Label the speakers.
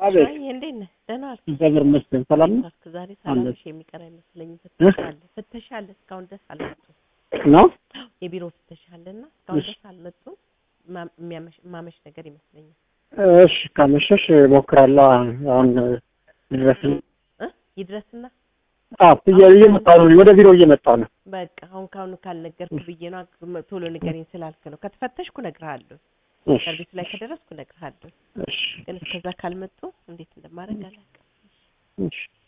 Speaker 1: አቤት
Speaker 2: አይ እንዴት ነህ? ደህና ዋልክ?
Speaker 1: እግዚአብሔር ይመስገን ሰላም ነው
Speaker 2: ዋልክ? ዛሬ ሰላምሽ የሚቀር አይመስለኝም።
Speaker 1: እ?
Speaker 2: ፍተሻ አለ ፍተሻ አለ እስካሁን ድረስ አልመጡም።
Speaker 1: ነው
Speaker 2: የቢሮ ፍተሻ አለና እስካሁን
Speaker 1: እሺ።
Speaker 2: ድረስ አልመጡም። ማ- የሚያመሽ ማመሽ ነገር ይመስለኛል።
Speaker 1: እሺ ካመሸሽ እሞክራለሁ አሁን ድረስ
Speaker 2: እ? ይድረስና
Speaker 1: አዎ እየመጣሁ ነው ወደ ቢሮ እየመጣሁ ነው
Speaker 2: በቃ አሁን ካሁኑ ካልነገርኩ ብዬ ነው አግ- ቶሎ ንገረኝ ስላልክ ነው። ከተፈተሽኩ እነግርሃለሁ።
Speaker 1: እሺ
Speaker 2: ሰርቪስ ላይ ከደረስኩ እነግርሃለሁ።
Speaker 1: እሺ
Speaker 2: ግን እስከዛ ካልመጡ እንዴት እንደማደርግ አላውቅም።
Speaker 1: እሺ